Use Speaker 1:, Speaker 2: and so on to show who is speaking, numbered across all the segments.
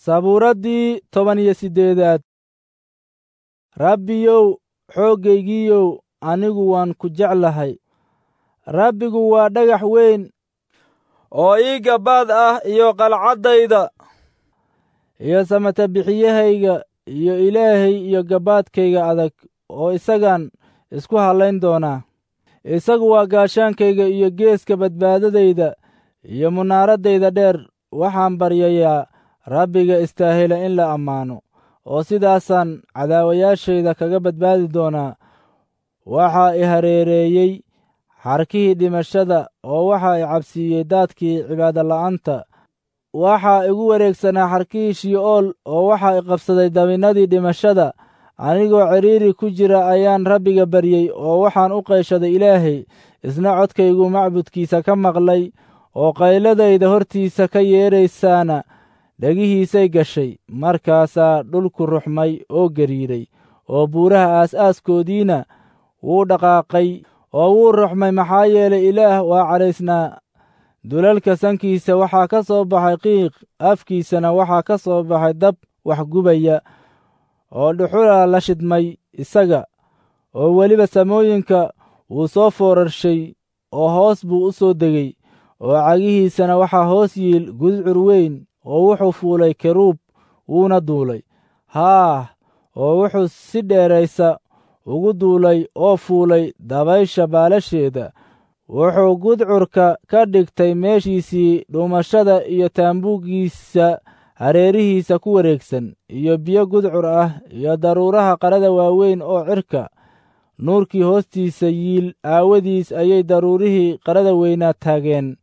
Speaker 1: sabuuraddii toban iyo siddeedaad rabbiyow xooggaygiiyow anigu waan ku jeclahay rabbigu waa dhagax weyn oo ii gabbaad ah iyo qalcaddayda iyo samata bixiyahayga iyo ilaahay iyo gabbaadkayga adag oo isagaan isku hallayn doonaa isagu waa gaashaankayga iyo geeska badbaadadayda iyo munaaraddayda dheer waxaan baryayaa rabbiga istaahila in la ammaano oo sidaasaan cadaawayaashayda kaga badbaadi doonaa waxaa i hareereeyey xarkihii dhimashada oo waxaa i cabsiiyey daadkii cibaadola'aanta waxaa igu wareegsanaa xarkihii shi'ool oo waxaa i qabsaday dabinnadii dhimashada anigoo cidhiiri ku jira ayaan rabbiga baryey oo waxaan u qayshaday ilaahay isna codkaygu macbudkiisa ka maqlay oo qayladayda hortiisa ka yeedraysaana dhegihiisay gashay markaasaa dhulku ruxmay oo gariiray oo buuraha aas-aaskoodiina wuu dhaqaaqay oo wuu ruxmay maxaa yeelay ilaah waa cadhaysnaa dulalka sankiisa waxaa ka soo baxay qiiq afkiisana waxaa ka soo baxay dab wax gubaya oo dhuxula la shidmay isaga oo weliba samooyinka wuu soo foorarshay oo hoos buu u soo degey oo cagihiisana waxaa hoos yiil gudcur weyn oo wuxuu fuulay keruub wuuna duulay haah oo wuxuu si dheeraysa ugu duulay oo fuulay dabaysha baalasheeda wuxuu gudcurka ka dhigtay meeshiisii dhumashada iyo taambuuggiisa hareerihiisa ku wareegsan iyo biyo gudcur ah iyo daruuraha qarada waaweyn oo cirka nuurkii hoostiisa yiil aawadiis ayay daruurihii qarada weynaa taageen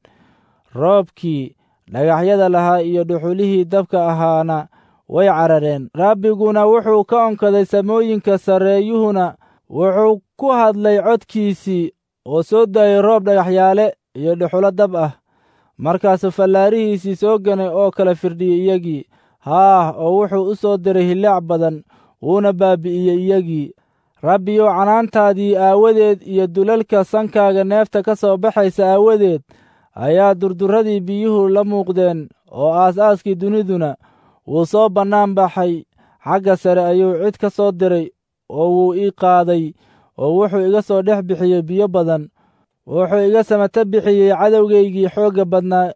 Speaker 1: roobkii dhagaxyada lahaa iyo dhuxulihii dabka ahaana way carareen rabbiguna wuxuu ka onkaday samooyinka sarreeyuhuna wuxuu ku hadlay codkiisii oo soo daayey roob dhagaxyaale iyo dhuxulo dab ah markaasuu fallaarihiisii soo ganay oo kala firdhiyey iyagii haah oo wuxuu u soo diray hillaac badan wuuna baabi'iyey iyagii rabbiyow canaantaadii aawadeed iyo dulalka sankaaga neefta ka soo baxaysa aawadeed ayaa durduradii biyuhu la muuqdeen oo aas-aaskii duniduna wuu soo bannaan baxay xagga sare ayuu cid ka soo diray oo wuu ii qaaday oo wuxuu iga soo dhex bixiyey biyo badan wuxuu iga samata bixiyey cadowgaygii xoogga badnaa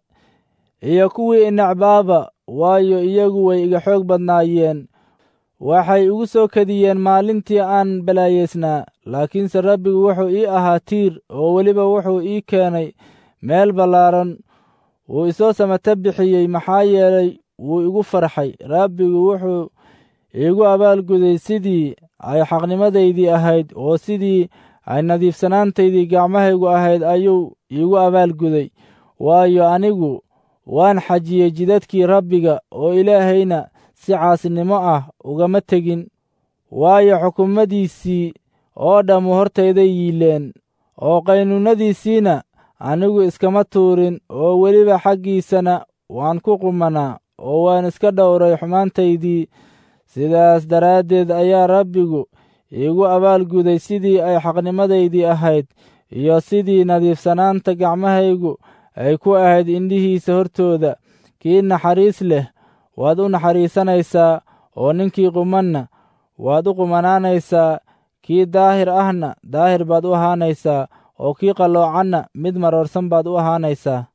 Speaker 1: iyo kuwii inacbaaba waayo iyagu way iga xoog badnaayeen waxay igu soo kadiyeen maalintii aan balaayeysnaa laakiinse rabbigu wuxuu ii ahaa tiir oo weliba wuxuu ii keenay meel ballaaran wuu isoo samata bixiyey maxaa yeelay wuu igu farxay rabbigu wuxuu iigu abaalguday sidii ay xaqnimadaydii ahayd oo sidii ay nadiifsanaantaydii gacmahaygu ahayd ayuu iigu abaalguday waayo anigu waan xajiyey jidadkii rabbiga oo ilaahayna si caasinimo ah ugama tegin waayo xukuumadiisii oo dhammu hortayday yiileen oo qaynuunnadiisiina anigu iskama tuurin oo weliba xaggiisana waan ku qumanaa oo waan iska dhowray xumaantaydii sidaas daraaddeed ayaa rabbigu iigu abaalguday sidii ay xaqnimadaydii ahayd iyo sidii nadiifsanaanta gacmahaygu ay ku ahayd indhihiisa hortooda kii naxariis leh waad u naxariisanaysaa oo ninkii qumanna waad u qumanaanaysaa kii daahir ahna daahir baad u ahaanaysaa oo kii qalloocanna mid maroorsan baad u ahaanaysaa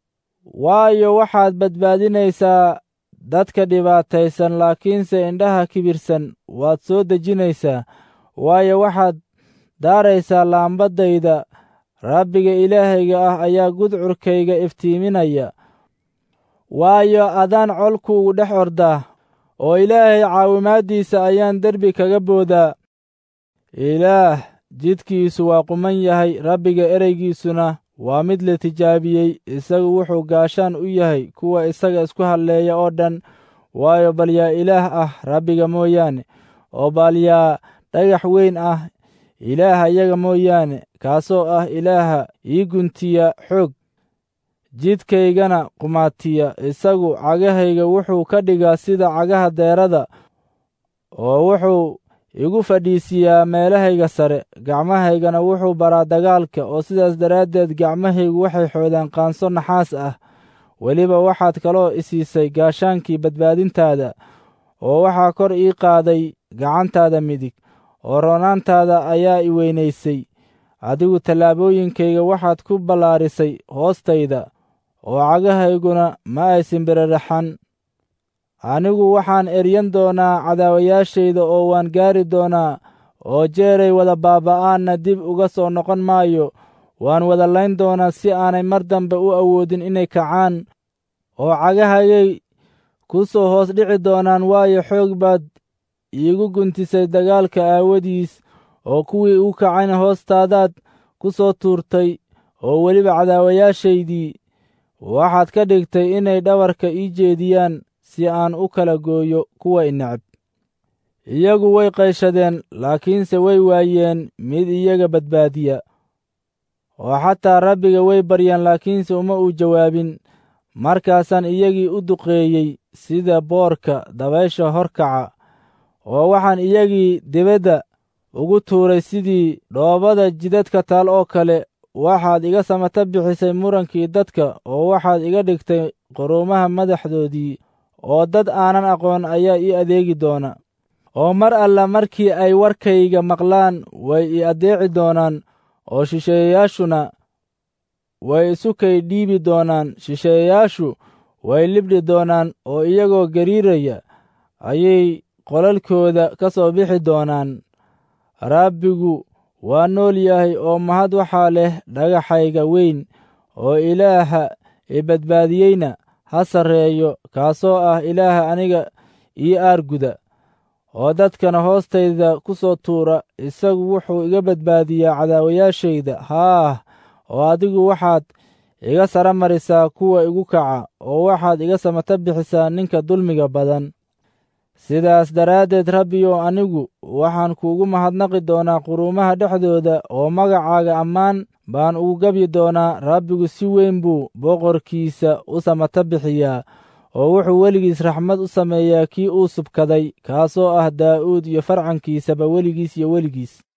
Speaker 1: waayo waxaad badbaadinaysaa dadka dhibaataysan laakiinse indhaha kibirsan waad soo dejinaysaa waayo waxaad daaraysaa laambadayda rabbiga ilaahayga ah ayaa gudcurkayga iftiiminaya waayo adaan colkuugu dhex ordaa oo ilaahay caawimaaddiisa ayaan derbi kaga boodaa ilaah jidkiisu waa quman yahay rabbiga ereygiisuna waa mid la tijaabiyey isagu wuxuu gaashaan u yahay kuwa isaga isku halleeya oo dhan waayo bal yaa ilaah ah rabbiga mooyaane oo bal yaa dhagax weyn ah ilaaha iyaga mooyaane kaasoo ah ilaaha ii guntiya xoog jidkaygana qumaatiya isagu cagahayga wuxuu ka dhigaa sida cagaha deerada oo wuxuu igu fadhiisiyaa meelahayga sare gacmahaygana wuxuu baraa dagaalka oo sidaas daraaddeed gacmahaygu waxay xoodaan qaanso naxaas ah weliba waxaad kaloo isiisay gaashaankii badbaadintaada oo waxaa kor ii qaaday gacantaada midig oo roonaantaada ayaa i weynaysay adigu tallaabooyinkayga waxaad ku ballaarisay hoostayda oo cagahayguna ma aysan beraraxan anigu waxaan eryan doonaa cadaawayaashayda oo waan gaari doonaa oo jeeray wada baaba'aanna dib uga soo noqon maayo waan wada layn doonaa si aanay mar dambe u awoodin inay kacaan oo cagahagay ku soo hoos dhici doonaan waayo xoog baad iigu guntisay dagaalka aawadiis oo kuwii u kacayna hoostaadaad ku soo tuurtay oo weliba cadaawayaashaydii waxaad ka dhigtay inay dhabarka ii jeediyaan si aan u kala gooyo kuwa ineceb iyagu way qayshadeen laakiinse way waayeen mid iyaga badbaadiya oo xataa rabbiga way baryeen laakiinse uma uu jawaabin markaasaan iyagii u duqeeyey sida boorka dabaysha horkaca oo waxaan iyagii dibadda ugu tuuray sidii dhoobada jidadka taal oo kale waxaad iga samata bixisay murankii dadka oo waxaad iga dhigtay quruumaha madaxdoodii oo dad aanan aqoon ayaa ii adeegi doona oo mar alla markii ay warkayga maqlaan way ii addeeci doonaan oo shisheeyayaashuna way isu kay dhiibi doonaan shisheeyayaashu way libdhi doonaan oo iyagoo gariiraya ayay qolalkooda ka soo bixi doonaan rabbigu waa nool yahay oo mahad waxaa leh dhagaxayga weyn oo ilaaha i badbaadiyeyna ha sarreeyo kaasoo ah ilaaha aniga ii aarguda oo dadkana hoostayda ku soo tuura isagu wuxuu iga badbaadiyaa cadaawayaashayda haah oo adigu waxaad iga sara marisaa kuwa igu kaca oo waxaad iga samata bixisaa ninka dulmiga badan sidaas daraaddeed rabbiyow anigu waxaan kuugu mahadnaqi doonaa quruumaha dhexdooda oo magacaaga ammaan baan ugu gebyi doonaa rabbigu si weyn buu boqorkiisa u samata bixiyaa oo wuxuu weligiis raxmad u sameeyaa kii uu subkaday kaasoo ah daa'uud iyo farcankiisaba weligiis iyo weligiis